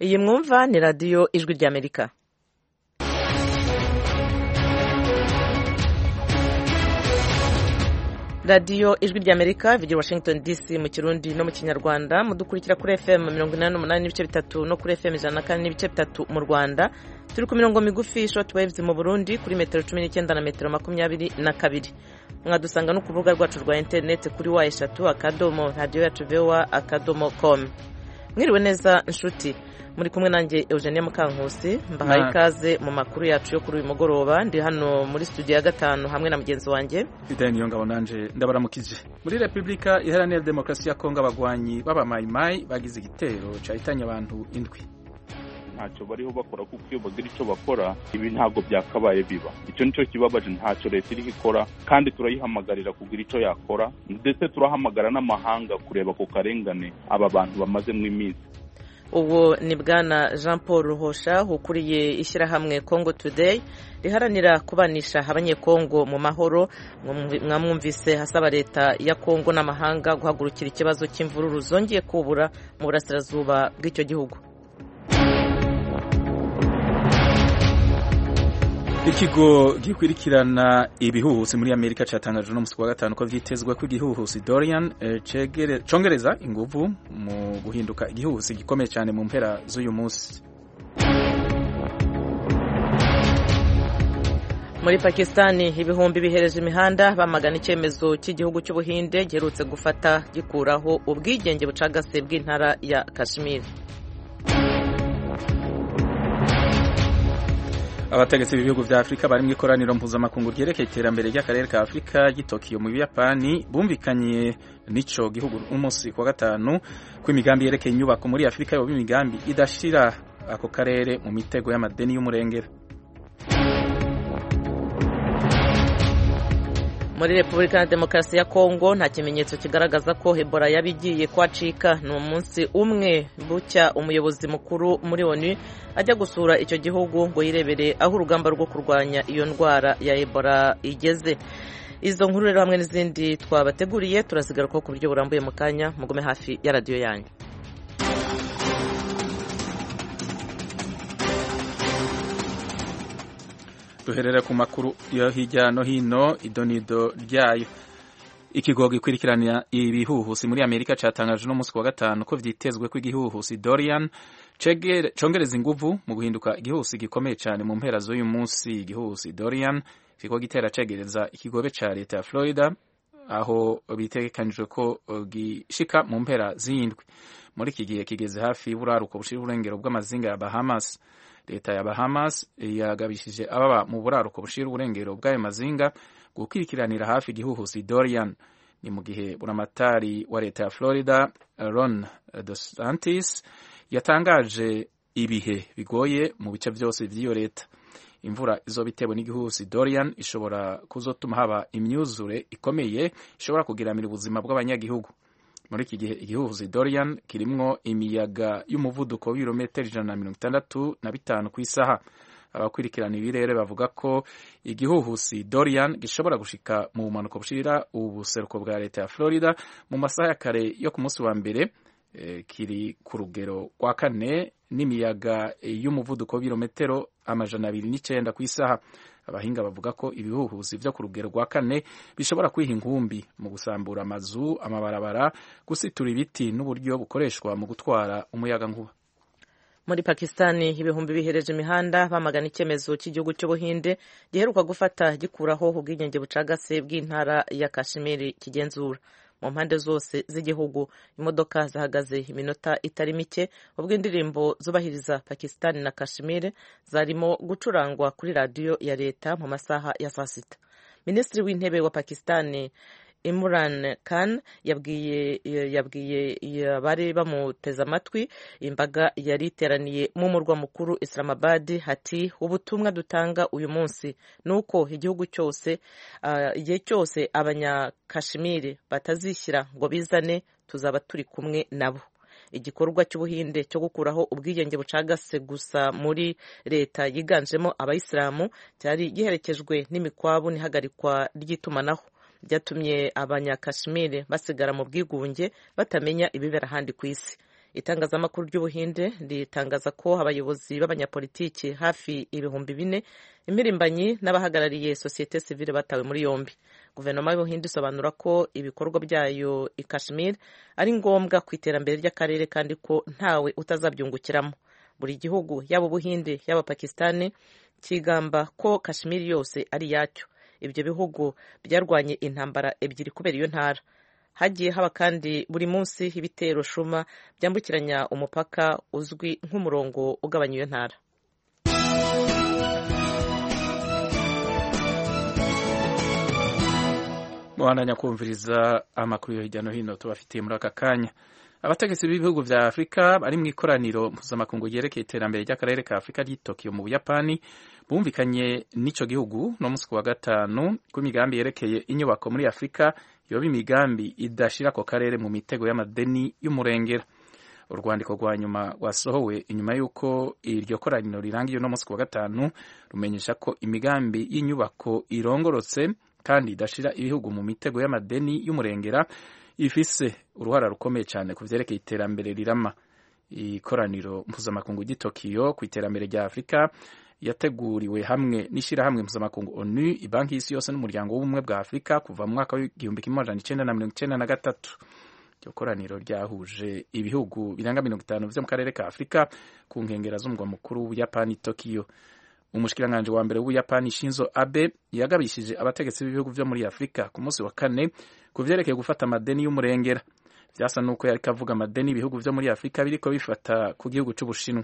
iyi mwumva ni radiyo ijwi ry'amerika radiyo ijwi ry'amerika bigira washington dc mu kirundi no mu kinyarwanda mudukurikira kuri fm mirongo inani n'umunani n'ibice bitatu no kuri fm ijana na kane n'ibice bitatu mu rwanda turi ku mirongo migufi shoti wayivuzi mu burundi kuri metero cumi n'icyenda na metero makumyabiri na kabiri mwadusanga no ku rubuga rwacu rwa interineti kuri wa eshatu akadomo radiyo yacu vewa akadomo komu mwiriwe neza inshuti muri kumwe nanjye eugenie mukankusi mbahaye ikaze mu makuru yacu yo kuri uyu mugoroba ndi hano muri studio ya gatanu hamwe na mugenzi wanjye fidani niyongabo nanje ndabaramukije muri repubulika iharanira demokarasi ya kongo abagwanyi b'abamayimayi bagize igitero cyahitanye abantu indwi ntacyo bariho bakora kuko iyo bagira icyo bakora ibi ntabwo byakabaye biba icyo nicyo kibabaje ntacyo leta iri ikora kandi turayihamagarira kugira icyo yakora ndetse turahamagara n'amahanga kureba ku karengane aba bantu bamazemo iminsi ubu ni bwana jean paul ruhosha ukuriye ishyirahamwe congo today riharanira kubanisha abanyekongo mu mahoro mwamwumvise hasaba leta ya kongo n'amahanga guhagurukira ikibazo cy'imvururu zongeye kubura mu burasirazuba bw'icyo gihugu ikigo gikurikirana ibihuhusi muri amerika cyatangaje uno munsi wa gatanu ko vyitezwe ko igihuhusi dorian congereza inguvu mu guhinduka igihuhusi gikomeye cyane mu mpera z'uyu munsi muri pakistani ibihumbi bihereje imihanda bamagana icyemezo cy'igihugu cy'ubuhinde giherutse gufata gikuraho ubwigenge bucagase bw'intara ya kashmir abategetsi b'ibihugu vya afurika bari mu ikoraniro mpuzamakungu ryerekeye iterambere ry'akarere ka afurika ry'i tokiyo mu buyapani bumvikanye n'ico gihugu umunsi wa gatanu kw'imigambi yerekeye inyubako muri afurika yoba imigambi idashira ako karere mu mitego y'amadeni y'umurengera muri repubulika ya demokarasi ya kongo nta kimenyetso kigaragaza ko ebola yaba igiye kwacika ni umunsi umwe bucya umuyobozi mukuru muri onu ajya gusura icyo gihugu ngo yirebere aho urugamba rwo kurwanya iyo ndwara ya ebola igeze izo nkuru rero hamwe n'izindi twabateguriye turazigarukaho ku buryo burambuye mu kanya mugume hafi ya radiyo yanyu duherera ku makuru yo hirya no hino idonido ryayo ikigo gikurikirana ibihuhusi muri amerika cyatangaje uno munsi wa gatanu ko vyitezwe ko igihuhusi dorian congereza inguvu mu guhinduka igihuhusi gikomeye cyane mu mpera z'uyu munsi igihuhusi dorian kiriko gitera cegereza ikigobe ca leta ya florida aho bitegekanijwe ko gishika mu mpera z'indwi muri iki gihe kigeze hafi y'uburaruko bushira uburengero bw'amazinga ya bahamas leta ya bahamas yagabishije ababa mu buraruko bushira uburengero bw'ayo mazinga gukurikiranira hafi igihuhusi dorian ni mu gihe buramatari wa leta ya florida ron desantis yatangaje ibihe bigoye mu bice byose by'iyo leta imvura izoba itewe n'igihuhusi dorian ishobora kuzotuma haba imyuzure ikomeye ishobora kugiramira ubuzima bw'abanyagihugu muri iki gihe igihuhuzi dorian kirimwo imiyaga y'umuvuduko w'ibirometero ijana na mirongo itandatu na bitanu ku isaha abakurikirana ibirere bavuga ko igihuhusi dorian gishobora gushika mu bumanuko bushirira ubuseruko bwa leta ya florida mu masaha ya kare yo ku munsi wa mbere e, kiri ku rugero rwa kane n'imiyaga y'umuvuduko w'ibirometero amajana abiri n'icyenda ku isaha abahinga bavuga ko ibihuhuzi byo ku rugero rwa kane bishobora kwiha inkumbi mu gusambura amazu amabarabara gusitura ibiti n'uburyo bukoreshwa mu gutwara umuyagankuba muri pakistani ibihumbi bihereje imihanda bamagana icyemezo cy'igihugu cy'ubuhinde giheruka gufata gikuraho ubwigenge bucagase bw'intara ya kashimiri kigenzura mu mpande zose z'igihugu imodoka zahagaze iminota itari mike ubwo indirimbo zubahiriza pakistani na kashimire zarimo gucurangwa kuri radiyo ya leta mu masaha ya saa sita minisitiri w'intebe wa pakistani Imran Khan yabwiye yabwiye abari bamuteze amatwi imbaga yari iteraniye mu murwa mukuru Islamabad hati ubutumwa dutanga uyu munsi nuko igihugu cyose igihe uh, cyose abanyakashimiri batazishyira ngo bizane tuzaba turi kumwe nabo igikorwa cy'ubuhinde cyo gukuraho ubwigenge bucagase gusa muri leta yiganjemo abayisilamu cyari giherekejwe n'imikwabu n'ihagarikwa ry'itumanaho byatumye abanyakashimiri basigara mu bwigunge batamenya ibibera ahandi ku isi itangazamakuru ry'ubuhinde ritangaza ko abayobozi b'abanyapolitiki hafi ibihumbi bine impirimbanyi n'abahagarariye sosiyete sivile batawe muri yombi guverinoma y'ubuhinde isobanura ko ibikorwa byayo i kashmir ari ngombwa ku iterambere ry'akarere kandi ko ntawe utazabyungukiramo buri gihugu yaba ubuhinde yaba pakisitani kigamba ko kashmir yose ari iyacyo ibyo bihugu byarwanye intambara ebyiri kubera iyo ntara hagiye haba kandi buri munsi ibitero shuma byambukiranya umupaka uzwi nk'umurongo ugabanya iyo ntara mubananya kumviriza amakuru yo hirya no hino tubafitiye muri aka kanya abategetsi b'ibihugu bya afurika bari mu ikoraniro mpuzamakungu ryerekeye iterambere ry'akarere ka afurika ry'i tokiyo mu buyapani bumvikanye n'icyo gihugu no munsi ku wa gatanu ku migambi yerekeye inyubako muri afurika yoba imigambi idashyira ako karere mu mitego y'amadeni y'umurengera urwandiko rwa nyuma rwasohowe inyuma y'uko iryo koraniro rirangiye no munsi ku wa gatanu rumenyesha ko imigambi y'inyubako irongorotse kandi idashyira ibihugu mu mitego y'amadeni y'umurengera ifise uruhara rukomeye cyane ku byerekeye iterambere rirama ikoraniro mpuzamakungu ry'itokiyo ku iterambere rya afurika yateguriwe hamwe n'ishyirahamwe mpuzamakungu onu banki y'isi yose n'umuryango w'ubumwe bwa afurika kuva mu mwaka w'igihumbi kimwe magana icyenda na mirongo icyenda na gatatu iryo koraniro ryahuje ibihugu birenga mirongo itanu byo mu karere ka afurika ku nkengero z'umurwa mukuru w'ubuyapani tokiyo umushikiranganji wa mbere w'ubuyapani shinzo abe yagabishije abategetsi b'ibihugu byo muri afurika ku munsi wa kane ku byerekeye gufata amadeni y'umurengera byasa n'uko yari kavuga amadeni ibihugu byo muri afurika biriko bifata ku gihugu cy'ubushinwa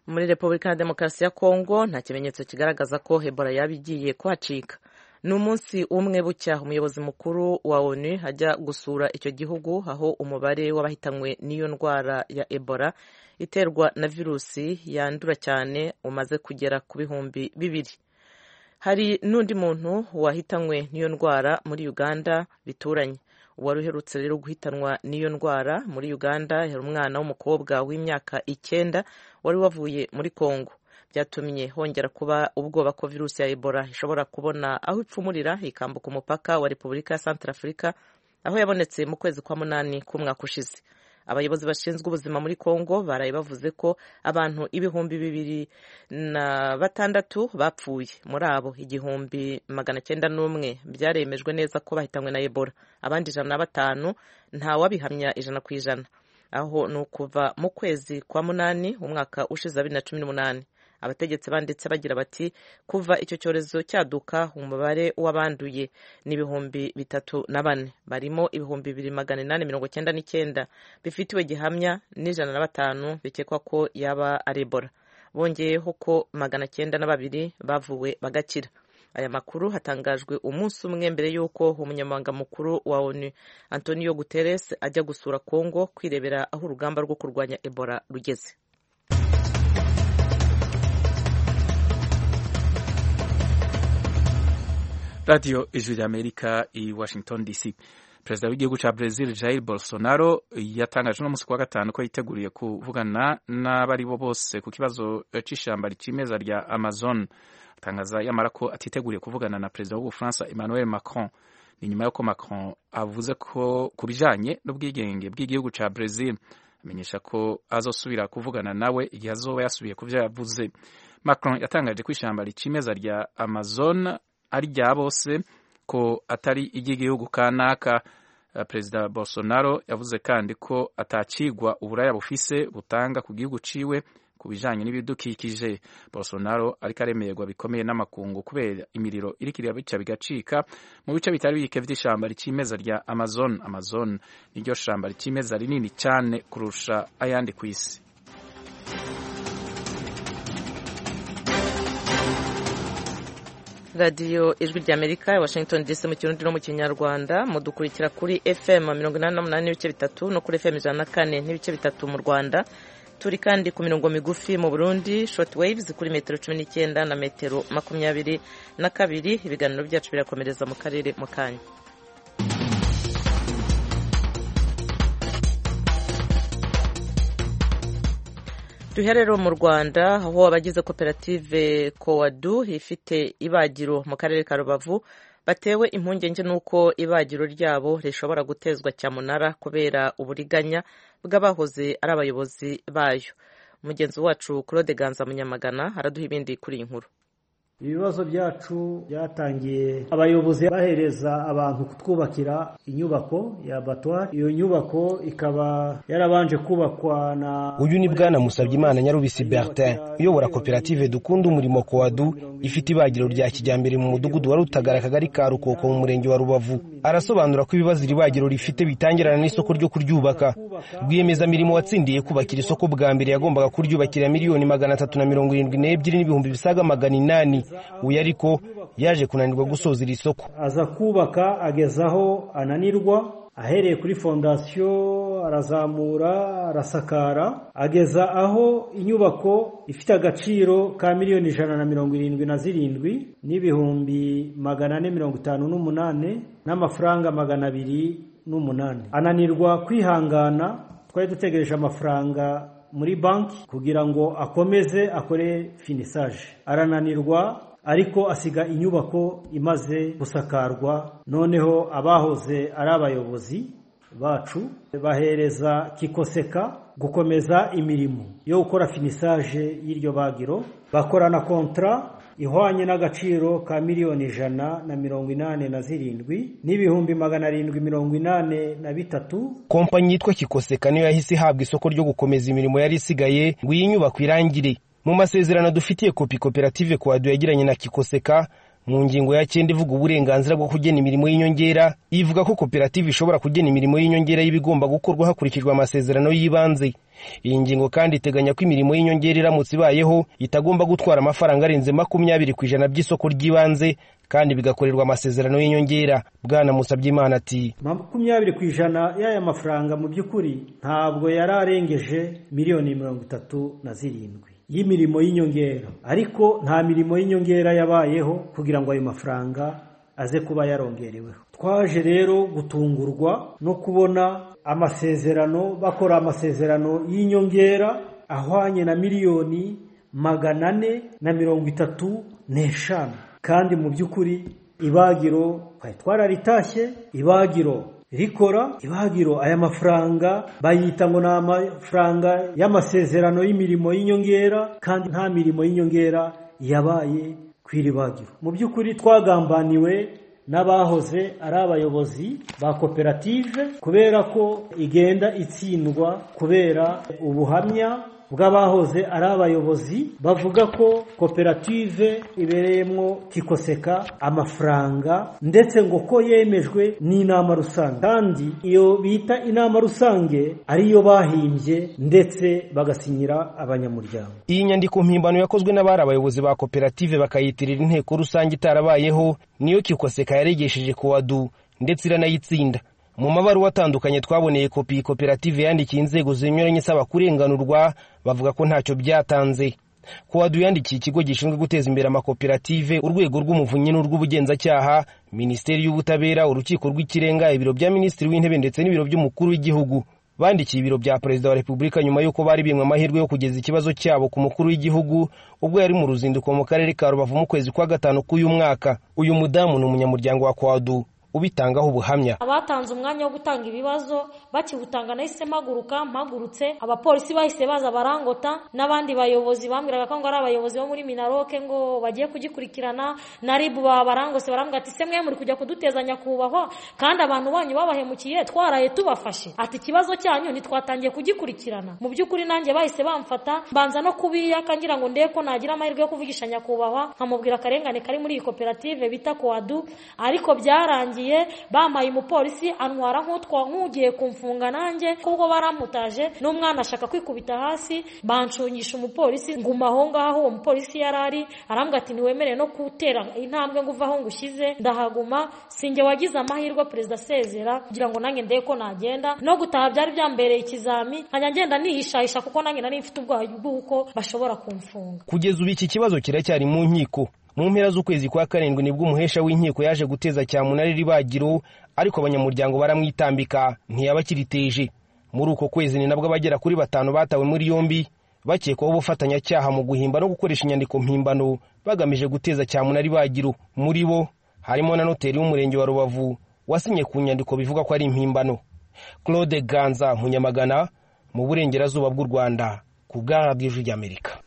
muri repubulika ya demokarasi ya kongo nta kimenyetso kigaragaza ko ebola yaba igiye kuhacika ni umunsi umwe bucya umuyobozi mukuru wa onu ajya gusura icyo gihugu aho umubare w'abahitanywe n'iyo ndwara ya ebola iterwa na virusi yandura cyane umaze kugera ku bihumbi bibiri hari n'undi muntu wahitanywe n'iyo ndwara muri uganda bituranye uwari uherutse rero guhitanwa n'iyo ndwara muri uganda yari umwana w'umukobwa w'imyaka icyenda wari wavuye muri kongo byatumye hongera kuba ubwoba ko virusi ya ebola ishobora kubona aho ipfumurira ikambuka umupaka wa repubulika ya santara afurika aho yabonetse mu kwezi kwa munani k'umwaka ushize abayobozi bashinzwe ubuzima muri kongo baraye bavuze ko abantu ibihumbi bibiri na batandatu bapfuye muri abo igihumbi magana cyenda n'umwe byaremejwe neza ko bahitanywe na ebola abandi ijana na batanu ntawabihamya ijana ku ijana aho ni ukuva mu kwezi kwa munani umwaka ushize bibiri na cumi n'umunani abategetsi banditse bagira bati kuva icyo cyorezo cyaduka umubare w'abanduye ni ibihumbi bitatu na bane barimo ibihumbi bibiri magana inani mirongo icyenda n'icyenda bifitiwe gihamya n'ijana na batanu bikekwa ko yaba ari ebola bongeyeho ko magana cyenda na babiri bavuwe bagakira aya makuru hatangajwe umunsi umwe mbere y'uko umunyamabanga mukuru wa onu antonio guterres ajya gusura congo kwirebera aho urugamba rwo kurwanya ebola rugeze radiyo ijwi ry'amerika i washington dc perezida w'igihugu cya brezil jair bolsonaro yatangaje uno munsi kuwa gatanu ko yiteguriye kuvugana n'abari bo bose ku kibazo cy'ishyamba ry'imeza rya amazon atangaza yamara ko atiteguriye kuvugana na perezida w'ubufaransa emmanuel macron ni nyuma y'uko macron avuze ko ku bijyanye n'ubwigenge bw'igihugu cya brezil amenyesha ko azosubira kuvugana nawe igihe azoba yasubiye ku byo yavuze macron yatangaje ko ishyamba ry'imeza rya amazon ari rya bose ko atari iry'igihugu kanaka perezida bolsonaro yavuze kandi ko atakigwa uburaya bufise butanga ku gihugu ciwe ku bijanye n'ibidukikije bolsonaro ariko aremerwa bikomeye n'amakungu kubera imiriro iriko irabica bigacika mu bice bitari bike vy'ishamba ricimeza rya amazon amazon niryo shamba ricimeza rinini cane kurusha ayandi kw'isi radiyo ijwi ry'amerika ya washington dc mu kirundi no mu kinyarwanda mudukurikira kuri fm mirongo inani n'umunani n'ibice bitatu no kuri fm ijana na kane n'ibice bitatu mu rwanda turi kandi ku mirongo migufi mu burundi short waves kuri metero cumi n'icyenda na metero makumyabiri na kabiri ibiganiro byacu birakomereza mu karere mu kanya duherero mu rwanda aho abagize koperative kowadu ifite ibagiro mu karere ka rubavu batewe impungenge n'uko ibagiro ryabo rishobora gutezwa cyamunara kubera uburiganya bw'abahoze ari abayobozi bayo mugenzi wacu claude ganza munyamagana araduha ibindi kuri iyi nkuru ibibazo byacu byatangiye abayobozi bahereza abantu kutwubakira inyubako ya batwari iyo nyubako ikaba yarabanje kubakwa na uyu ni bwana Musabyimana nyarubisi bertin uyobora koperative dukunda umurimo kowadu ifite ibagiro rya kijyambere mu mudugudu wa rutagara akagari ka rukoko mu murenge wa rubavu arasobanura ko ibibazo iri bagiro rifite bitangirana n'isoko ryo kuryubaka rwiyemezamirimo watsindiye kubakira isoko bwa mbere yagombaga kuryubakira miliyoni magana atatu na mirongo irindwi n'ebyiri n'ibihumbi bisaga magana inani uyu ariko yaje kunanirwa gusoza iri soko aza kubaka ageza aho ananirwa ahereye kuri fondasiyo arazamura arasakara ageza aho inyubako ifite agaciro ka miliyoni ijana na mirongo irindwi na zirindwi n'ibihumbi magana ane mirongo itanu n'umunani n'amafaranga magana abiri n'umunani ananirwa kwihangana twari dutegereje amafaranga muri banki kugira ngo akomeze akore finisaje arananirwa ariko asiga inyubako imaze gusakarwa noneho abahoze ari abayobozi bacu bahereza kikoseka gukomeza imirimo yo gukora finisaje y'iryo bagiro bakorana kontara ihwanye n'agaciro ka miliyoni ijana na mirongo inani na zirindwi n'ibihumbi magana arindwi mirongo inani na bitatu kompanyi yitwa kikoseka niyo yahise ihabwa isoko ryo gukomeza imirimo yari isigaye ngo iyi nyubako irangire mu masezerano dufitiye kopi koperative kwadu yagiranye na kikoseka mu ngingo ya cyenda ivuga uburenganzira bwo kugena imirimo y'inyongera ivuga ko koperative ishobora kugena imirimo y'inyongera y'ibigomba gukorwa hakurikijwe amasezerano y'ibanze iyi ngingo kandi iteganya ko imirimo y'inyongera iramutse ibayeho itagomba gutwara amafaranga arenze makumyabiri ku ijana by'isoko ry'ibanze kandi bigakorerwa amasezerano y'inyongera bwana musabyimana ati makumyabiri ku ijana y'aya mafaranga mu by'ukuri ntabwo yari arengeje miliyoni mirongo itatu na zirindwi y'imirimo y'inyongera ariko nta mirimo y'inyongera yabayeho kugira ngo ayo mafaranga aze kuba yarongereweho twaje rero gutungurwa no kubona amasezerano bakora amasezerano y'inyongera ahwanye na miliyoni magana ane na mirongo itatu n'eshanu kandi mu by'ukuri ibagiro twari twararitashye ibagiro rikora ibagiro aya mafaranga bayita ngo ni amafaranga y'amasezerano y'imirimo y'inyongera kandi nta mirimo y'inyongera yabaye ku iri bagiro mu by'ukuri twagambaniwe n'abahoze ari abayobozi ba koperative kubera ko igenda itsindwa kubera ubuhamya bw'abahoze ari abayobozi bavuga ko koperative ibereyemo kikoseka amafaranga ndetse ngo ko yemejwe n'inama rusange kandi iyo bita inama rusange ariyo bahimbye ndetse bagasinyira abanyamuryango iyi nyandiko mpimbano yakozwe n'abari abayobozi ba koperative bakayitirira inteko rusange itarabayeho niyo kikoseka yaregesheje kuwadu ndetse iranayitsinda mu mabaruwa atandukanye twaboneye kopi koperative yandikiye inzego zinyuranye isaba kurenganurwa bavuga ko ntacyo byatanze kuwadu yandikiye ikigo gishinzwe guteza imbere amakoperative urwego rw'umuvunyi n'urw'ubugenzacyaha minisiteri y'ubutabera urukiko rw'ikirenga ibiro bya minisitiri w'intebe ndetse n'ibiro by'umukuru w'igihugu bandikiye ibiro bya perezida wa repubulika nyuma y'uko bari bimwe amahirwe yo kugeza ikibazo cyabo ku mukuru w'igihugu ubwo yari mu ruzinduko mu karere ka rubavu mu kwezi kwa gatanu k'uyu mwaka uyu mudamu ni umunyamuryango wa kwadu ubitangaho ubuhamya abatanze umwanya wo gutanga ibibazo bakiwutanga nahise mpaguruka mpagurutse abapolisi bahise baza barangota n'abandi bayobozi bambwiraga ko ngo ari abayobozi bo muri minaroke ngo bagiye kugikurikirana na ribu babarangose barambwira ati se mwe muri kujya kudutezanya kubahwa kandi abantu banyu babahemukiye twaraye tubafashe ati ikibazo cyanyu ntitwatangiye kugikurikirana mu by'ukuri nanjye bahise bamfata mbanza no kubiyaka ngira ngo ndebe ko nagira amahirwe yo kuvugisha nyakubahwa nkamubwira akarengane kari muri iyi koperative bita kuwadu ariko byarangiye bamaye umupolisi antwara nk'utwa nk'ugiye kumfunga nanjye kubwo baramutaje n'umwana ashaka kwikubita hasi bancungisha umupolisi nguma aho ngaho uwo mupolisi yari ari arambwira ati ntiwemerewe no gutera intambwe ngo uve aho ngushyize ndahaguma sinjye wagize amahirwe perezida asezera kugira ngo nanjye ndebe ko nagenda no gutaha byari byambereye ikizami nkajya ngenda nihishahisha kuko nanjye nari mfite ubwoba bw'uko bashobora kumfunga kugeza ubu iki kibazo kiracyari mu nkiko mu mpera z'ukwezi kwa karindwi nibwo umuhesha w'inkiko yaje guteza cyamunara ibagiro ariko abanyamuryango baramwitambika ntiyabakiriteje muri uko kwezi ni nabwo abagera kuri batanu batawe muri yombi bakekwaho ubufatanyacyaha mu guhimba no gukoresha inyandiko mpimbano bagamije guteza cyamunara ibagiro muri bo harimo na noteri w'umurenge wa rubavu wasinye ku nyandiko bivuga ko ari impimbano claude ganza munyamagana mu burengerazuba bw'u rwanda ku bw'aradiyo ry'amerika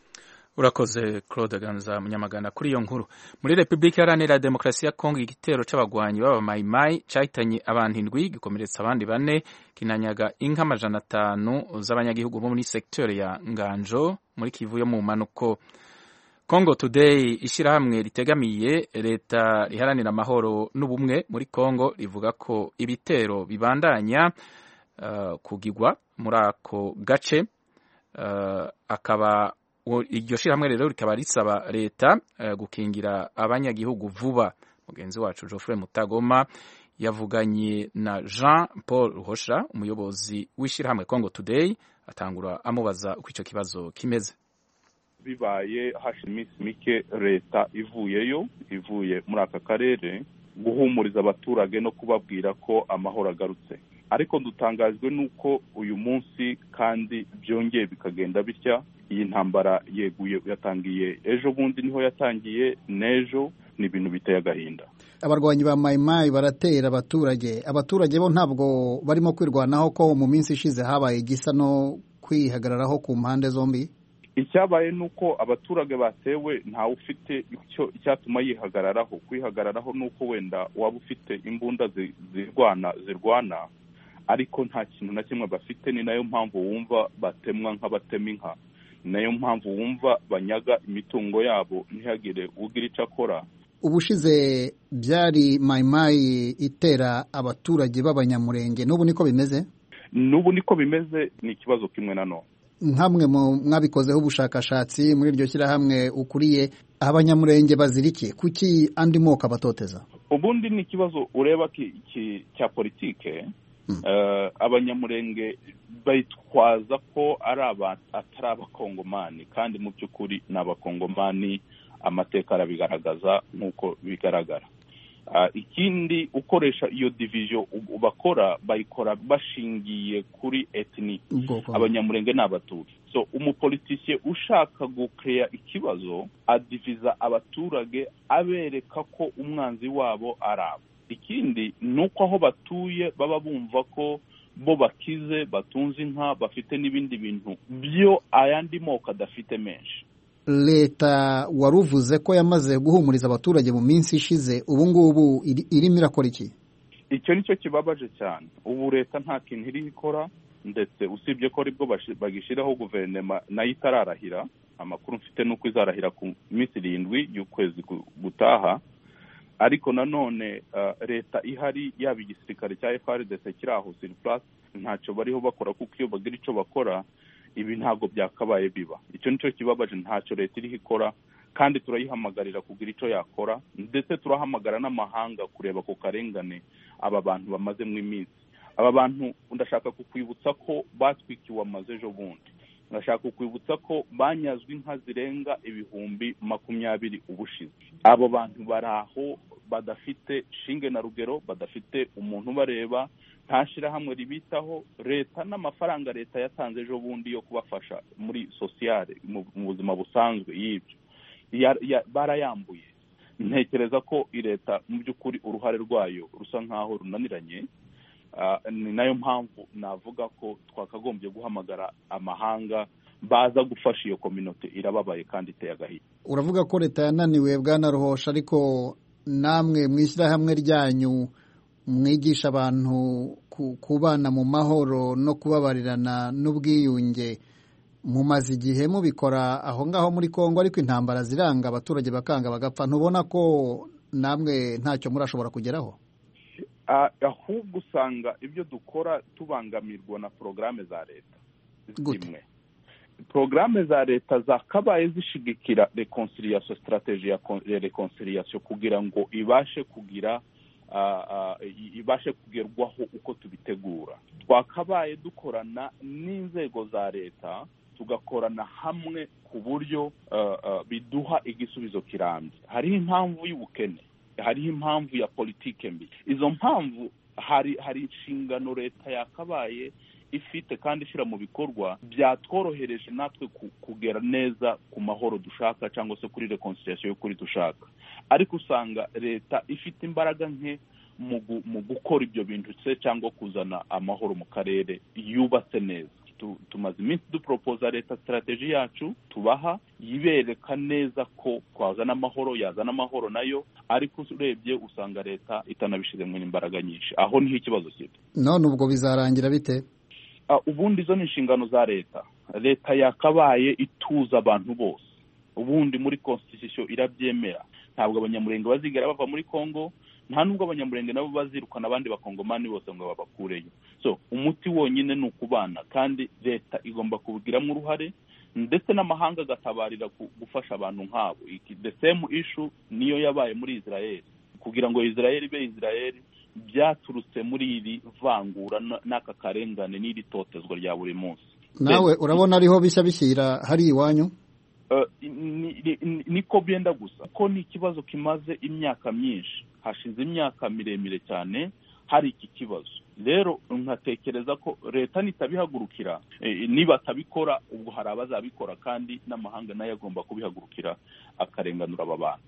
urakoze claude ganza munyamagana kuri iyo nkuru muri repubulika iharanira demokarasi ya kongo igitero c'abagwanyi b'abamayimayi cahitanye abantu indwi gikomeretsa abandi bane kinanyaga inka amajana atanu z'abanyagihugu bo muri sekiteri ya nganjo muri kivu yo mu manuko congo today ishyirahamwe ritegamiye leta riharanira amahoro n'ubumwe muri congo rivuga ko ibitero bibandanya uh, kugigwa muri ako gace uh, akaba iryo shyirahamwe rero rikaba risaba leta gukingira abanyagihugu vuba mugenzi wacu Geoffrey mutagoma yavuganye na jean paul ruhosha umuyobozi w'ishyirahamwe congo today atangura amubaza uko icyo kibazo kimeze bibaye hashize iminsi mike leta ivuyeyo ivuye muri aka karere guhumuriza abaturage no kubabwira ko amahoro agarutse ariko dutangajwe n'uko uyu munsi kandi byongeye bikagenda bitya iyi ntambara yeguye yatangiye ejo bundi niho yatangiye n'ejo ni ibintu biteye agahinda abarwanyi ba mayimayi baratera abaturage abaturage bo ntabwo barimo kwirwanaho ko mu minsi ishize habaye igisa no kwihagararaho ku mpande zombi icyabaye ni uko abaturage batewe ntawe ufite icyo icyatuma yihagararaho kwihagararaho ni uko wenda waba ufite imbunda zirwana zirwana ariko nta kintu na kimwe bafite ni nayo mpamvu wumva batemwa nk'abatema inka nayo mpamvu wumva banyaga imitungo yabo ntihagire ugira icyo akora ubushize byari mayimayi itera abaturage b'abanyamurenge n'ubu niko bimeze n'ubu niko bimeze ni ikibazo kimwe na none nk'amwe mu mwabikozeho ubushakashatsi muri iryo shyirahamwe ukuriye abanyamurenge bazirikiye kuki andi moko abatoteza ubundi ni ikibazo ureba cya politike abanyamurenge bitwaza ko ari atari abakongomani kandi mu by'ukuri ni abakongomani amateka arabigaragaza nk'uko bigaragara ikindi ukoresha iyo diviziyo bakora bayikora bashingiye kuri etini abanyamurenge ni abatutsi so umupolitisiye ushaka gukeya ikibazo adiviza abaturage abereka ko umwanzi wabo ari abo ikindi ni uko aho batuye baba bumva ko bo bakize batunze inka bafite n'ibindi bintu byo ayandi moko adafite menshi leta wari uvuze ko yamaze guhumuriza abaturage mu minsi ishize ubu ngubu irimo irakora iki icyo ni cyo kibabaje cyane ubu leta nta kintu iri ikora ndetse usibye ko aribwo bagishyiraho guverinoma nayo itararahira amakuru mfite ni uko izarahira ku minsi irindwi y'ukwezi gutaha ariko nanone leta ihari yaba igisirikare cya frdc kiri aho siripurasi ntacyo bariho bakora kuko iyo bagira icyo bakora ibi ntabwo byakabaye biba icyo nicyo kibabaje ntacyo leta iriho ikora kandi turayihamagarira kugira icyo yakora ndetse turahamagara n'amahanga kureba ako karengane aba bantu bamazemo iminsi aba bantu ndashaka kukwibutsa ko batwikiwe amazu ejo bundi ndashaka kukwibutsa ko banyazwe inka zirenga ibihumbi makumyabiri ubushize abo bantu bari aho badafite shinge na rugero badafite umuntu ubareba nta shyirahamwe ribitaho leta n'amafaranga leta yatanze ejo bundi yo kubafasha muri sosiyale mu buzima busanzwe y'ibyo barayambuye ntekereza ko leta mu by'ukuri uruhare rwayo rusa nk'aho runaniranye ni nayo mpamvu navuga ko twakagombye guhamagara amahanga baza gufasha iyo kominote irababaye kandi iteye agahinda uravuga ko leta yananiwe bwana ruhosha ariko namwe mu ishyirahamwe ryanyu mwigisha abantu kubana mu mahoro no kubabarirana n'ubwiyunge mumaze igihe mubikora aho ngaho muri congo ariko intambara ziranga abaturage bakanga bagapfa ntubona ko namwe ntacyo murashobora kugeraho ahubwo usanga ibyo dukora tubangamirwa na porogaramu za leta zimwe porogaramu za leta zakabaye zishigikira reconciliation strategy ya reconciliation kugira ngo ibashe kugira ibashe kugerwaho uko tubitegura twakabaye dukorana n'inzego za leta tugakorana hamwe ku buryo biduha igisubizo kirambye hariho impamvu y'ubukene hariho impamvu ya politike mbi izo mpamvu hari hari inshingano leta yakabaye ifite kandi ishyira mu bikorwa byatworohereje natwe ku- kugera neza ku mahoro dushaka cyangwa se kuri reconciliation y'ukuri dushaka ariko usanga leta ifite imbaraga nke mu gu- mu gukora ibyo bintu se cyangwa kuzana amahoro mu karere yubatse neza Tu- tumaze iminsi duporopoza leta sitarateji yacu tubaha yibereka neza ko twazana amahoro yazana amahoro nayo ariko urebye usanga leta itanabishyizemo imbaraga nyinshi aho niho ikibazo kiri none ubwo bizarangira bite Ah, ubundi izo ni inshingano za leta leta yakabaye ituza abantu bose ubundi muri constitution irabyemera ntabwo abanyamurenge bazigera bava muri congo nta nubwo abanyamurenge nabo bazirukana abandi bakongomani bose ngo babakureyo so umuti wonyine ni ukubana kandi leta igomba kubigiramo uruhare ndetse n'amahanga agatabarira ku- gufasha abantu nk'abo Iki- the same issue niyo yabaye muri israel kugira ngo israel ibe israel byaturutse muri iri vangura n- n'aka karengane n'iri totezwa rya buri munsi nawe Yes. urabona ariho bishya bishyira hari iwanyu Eh, ni- ni- ni- niko byenda gusa ko ni ikibazo kimaze imyaka myinshi hashize imyaka miremire cyane hari iki kibazo rero nkatekereza ko leta nitabihagurukira eh, nibatabikora ubwo hari abazabikora kandi n'amahanga nayo agomba kubihagurukira akarenganura aba bantu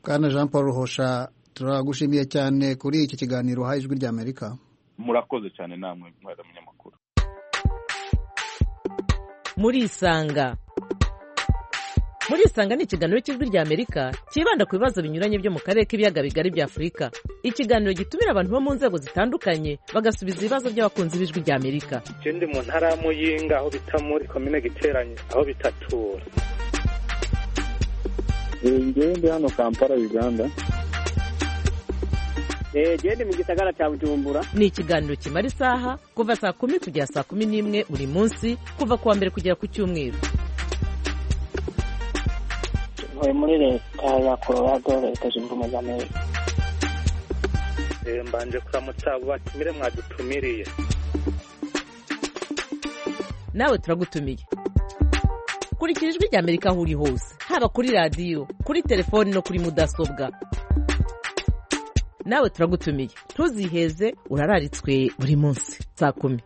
bwana jean paul ruhosha turagushimiye cyane kuri iki kiganiro uhaye ijwi ry'amerika murakoze cyane namwe mwari munyamakuru murisanga murisanga ni ikiganiro cy'ijwi ry'amerika cyibanda ku bibazo binyuranye byo mu karere k'ibiyaga bigari bya afurika ikiganiro gitumira abantu bo mu nzego zitandukanye bagasubiza ibibazo by'abakunzi b'ijwi ry'amerika ikindi mu ntara ya muyinga aho bita muri komine giteranye aho bitatura njyewe ndi hano kampala uganda eee ni mu gisagara cya bujumbura ni ikiganiro kimara isaha kuva saa kumi kugera saa kumi n'imwe buri munsi kuva ku wa mbere kugera ku cyumweru ntuye muri leta ya colorado leta zunze ubumwe z'amerika Eh, mbanje kuramutsa abo batumire mwadutumiriye nawe turagutumiye kurikira ijwi ry'amerika aho uri hose haba kuri radiyo kuri telefoni no kuri mudasobwa nawe turagutumiye ntuziheze urararitswe buri munsi saa kumi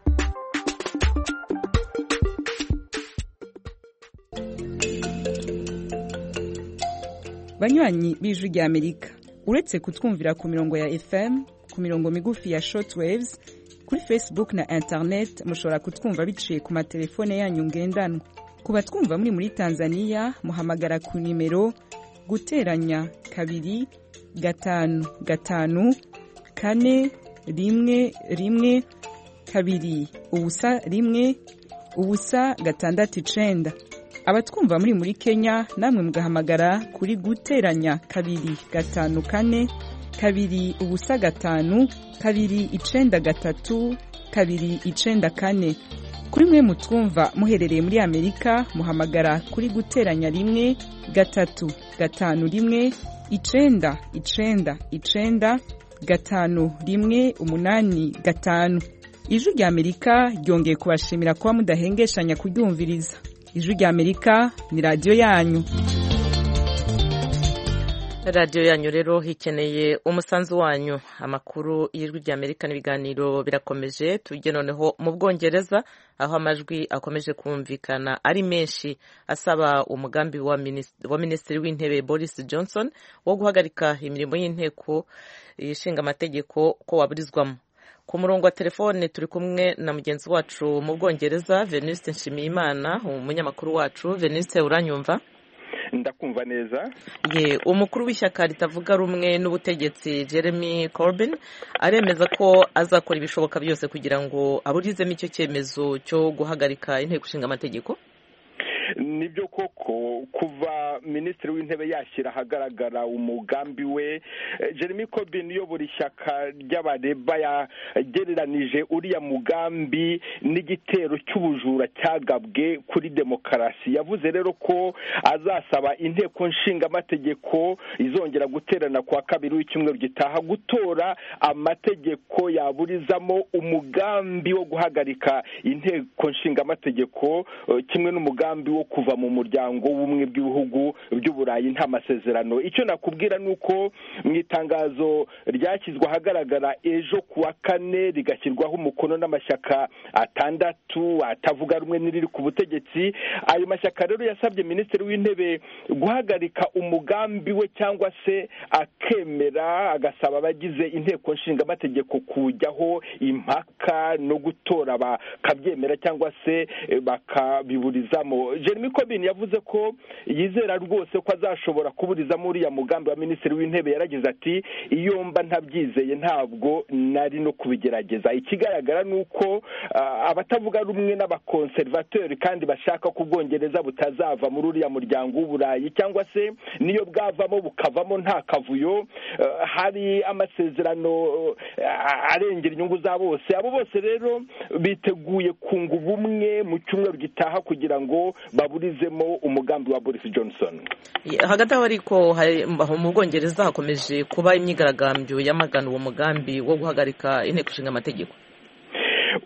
banywanyi b'ijwi rya amerika uretse kutwumvira ku mirongo ya fm ku mirongo migufi ya shortwaves kuri facebook na internet mushobora kutwumva biciye ku matelefone yanyu ngendanwa ku batwumva muri muri tanzania muhamagara ku nimero guteranya kabiri gatanu gatanu kane rimwe rimwe kabiri ubusa rimwe ubusa gatandatu icenda abatwumva muri muri kenya namwe mugahamagara kuri guteranya kabiri gatanu kane kabiri ubusa gatanu kabiri icenda gatatu kabiri icenda kane kuri mwe mutwumva muherereye muri amerika muhamagara kuri guteranya rimwe gatatu gatanu rimwe icenda icenda icenda gatanu rimwe umunani gatanu ijwi rya amerika ryongeye kubashimira kuba mudahengeshanya kuryumviriza ijwi rya amerika ni radiyo yanyu radiyo yanyu rero ikeneye umusanzu wanyu amakuru y'ijwi ry'amerika n'ibiganiro birakomeje tujye noneho mu bwongereza aho amajwi akomeje kumvikana ari menshi asaba umugambi wa minis- wa minisitiri w'intebe boris johnson wo guhagarika imirimo y'inteko ishinga amategeko ko waburizwamo ku murongo wa telefone turi kumwe na mugenzi wacu mu bwongereza venuste nshimiyimana umunyamakuru wacu venuste uranyumva ndakumva neza ye umukuru w'ishyaka ritavuga rumwe n'ubutegetsi jeremy corbyn aremeza ko azakora ibishoboka byose kugira ngo aburizemo icyo cyemezo cyo guhagarika inteko ishinga amategeko nibyo koko kuva minisitiri w'intebe yashyira ahagaragara umugambi we eh, jeremy corbyn uyobora ishyaka ry'abareba yagereranije uriya mugambi n'igitero cy'ubujura cyagabwe kuri demokarasi yavuze rero ko azasaba inteko nshingamategeko izongera guterana ku wa kabiri w'icyumweru gitaha gutora amategeko yaburizamo umugambi wo guhagarika inteko nshingamategeko eh, kimwe n'umugambi wo kuva mu muryango w'ubumwe bw'ibihugu by'uburayi nta masezerano icyo nakubwira ni uko mu itangazo ryashyizwe ahagaragara ejo ku wa kane rigashyirwaho umukono n'amashyaka atandatu atavuga rumwe n'iriri ku butegetsi ayo mashyaka rero yasabye minisitiri w'intebe guhagarika umugambi we cyangwa se akemera agasaba abagize inteko nshingamategeko kujyaho impaka no gutora bakabyemera cyangwa se bakabiburizamo jeremy corbyn yavuze ko yizera rwose ko azashobora kuburizamo uriya mugambi wa minisitiri w'intebe yaragize ati iyo mba ntabyizeye ntabwo nari no kubigerageza ikigaragara ni uko abatavuga rumwe n'abakonservateri kandi bashaka ko ubwongereza butazava muri uriya muryango w'uburayi cyangwa se niyo bwavamo bukavamo nta kavuyo hari amasezerano arengera inyungu za bose abo bose rero biteguye kunga ubumwe mu cyumweru gitaha kugira ngo baburizemo umugambi wa boris johnson hagati aho ariko mu bwongereza hakomeje kuba imyigaragambyo yamagana uwo mugambi wo guhagarika inteko ishinga amategeko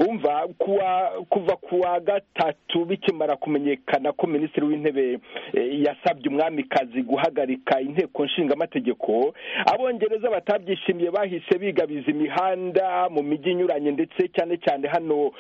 umva kuva ku wa gatatu bikimara kumenyekana ko minisitiri w'intebe yasabye umwamikazi guhagarika inteko nshingamategeko abongereza batabyishimiye bahise bigabiza imihanda mu mijyi inyuranye ndetse cyane cyane hano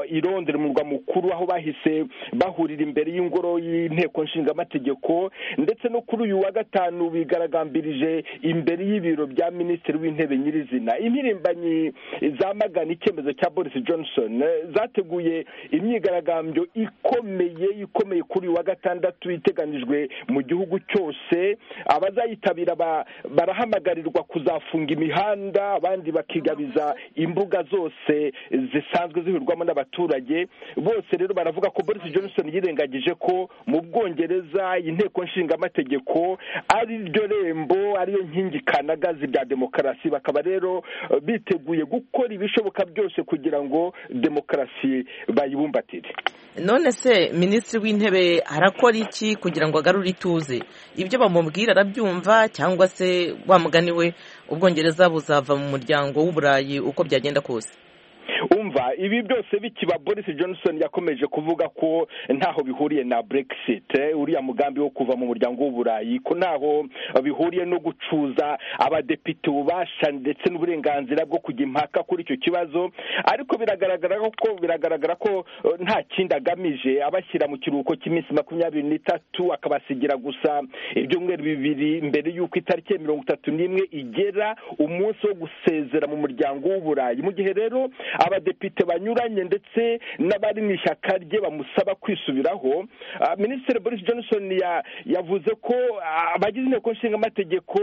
i Londres mu murwa mukuru aho bahise bahurira imbere y'ingoro y'inteko nshingamategeko ndetse no kuri uyu wa gatanu bigaragambirije imbere y'ibiro bya minisitiri w'intebe nyirizina impirimbanyi zamagana icyemezo cya boris johnson zateguye imyigaragambyo ikomeye ikomeye kuri wa gatandatu iteganijwe mu gihugu cyose abazayitabira barahamagarirwa kuzafunga imihanda abandi bakigabiza imbuga zose zisanzwe zihurwamo n'abaturage bose rero baravuga ko boris johnson yirengagije ko mu bwongereza inteko nshingamategeko ari ryo rembo ariyo nkingi kanagazi bya demokarasi bakaba rero biteguye gukora ibishoboka byose kugira ngo demokarasi bayibumbatire none se minisitiri w'intebe arakora iki kugira ngo agarure ituze ibyo bamubwira arabyumva cyangwa se we ubwongereza buzava mu muryango w'uburayi uko byagenda kose umva ibi byose bikiba boris johnson yakomeje kuvuga ko ntaho bihuriye na brexit uriya mugambi wo kuva mu muryango w'uburayi ko ntaho bihuriye no gucuza abadepite ububasha ndetse n'uburenganzira bwo kujya impaka kuri icyo kibazo ariko biragaragara ko biragaragara ko nta kindi agamije abashyira mu kiruhuko cy'iminsi makumyabiri n'itatu akabasigira gusa ibyumweru bibiri mbere y'uko itariki mirongo itatu n'imwe igera umunsi wo gusezera mu muryango w'uburayi mu gihe rero abadepite banyuranye ndetse n'abari mu ishyaka rye bamusaba kwisubiraho minisitiri boris johnson yavuze ko abagize inteko nshingamategeko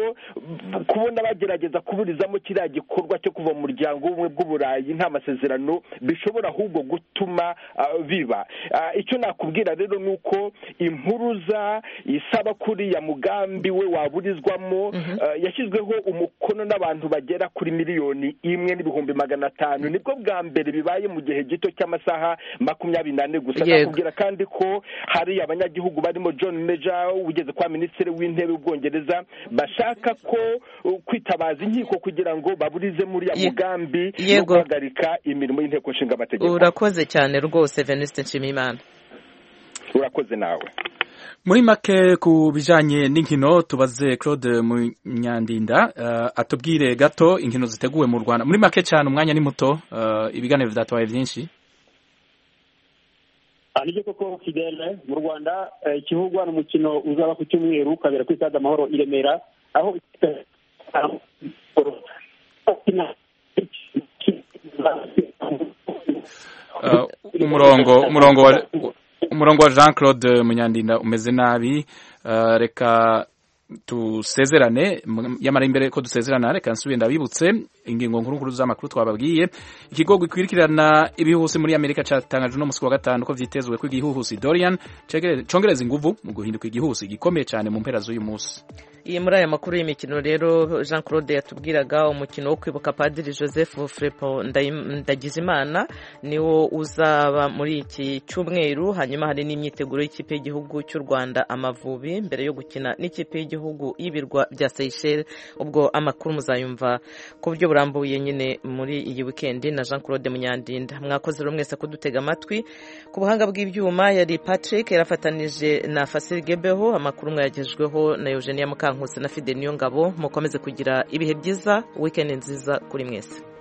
kubona bagerageza kuburizamo kiriya gikorwa cyo kuva mu muryango w'ubumwe bw'uburayi nta masezerano bishobora ahubwo gutuma biba icyo nakubwira rero ni uko impuruza isaba kuriya mugambi we waburizwamo yashyizweho umukono n'abantu bagera kuri miliyoni imwe n'ibihumbi magana atanu nibwo bwa mbere bibaye mu gihe gito cy'amasaha makumyabiri n'ane gusa nakubwira kandi ko hari abanyagihugu barimo john meja ugeze kwa minisitiri w'intebe w'ubwongereza bashaka ko kwitabaza inkiko kugira ngo baburize muri ya mugambi no guhagarika imirimo y'inteko nshingamategeko urakoze cyane rwose venuste nshimiyimana urakoze nawe muri make ku bijyanye n'inkino tubaze claude munyandinda atubwire gato inkino ziteguwe mu rwanda muri make cyane umwanya ni muto ibiganiro byatabaye byinshi nibyo koko fidele mu rwanda ikihugu hari umukino uzaba ku cyumweru ukabera kuri stade amahoro i remera aho umurongo umurongo wa umurongo wa jean claude munyandinda umeze nabi reka dusezerane yamara imbere ko dusezerana reka nsubire ndabibutse ingingo nkuru z'amakuru twababwiye ikigo gikwirikirana ibihuhusi muri amerika cyatangaje uno munsi wa gatanu ko byitezwe ko igihuhusi dorian cyongereza ingufu mu guhinduka igihuhusi gikomeye cyane mu mpera z'uyu munsi iyi muri aya makuru y'imikino rero jean claude yatubwiraga umukino wo kwibuka padiri joseph furepo ndagizimana niwo uzaba muri iki cyumweru hanyuma hari n'imyiteguro y'ikipe y'igihugu cy'u rwanda amavubi mbere yo gukina n'ikipe y'igihugu gihugu y'ibirwa bya Seychelles ubwo amakuru muzayumva ku buryo burambuye nyine muri iyi wikendi na Jean Claude Munyandinda mwakoze rero mwese kudutega amatwi ku buhanga bw'ibyuma yari Patrick yarafatanije na Fasil Gebeho amakuru mwayagejweho na Eugenia Mukankutse na Fide Niyongabo mukomeze kugira ibihe byiza wikendi nziza kuri mwese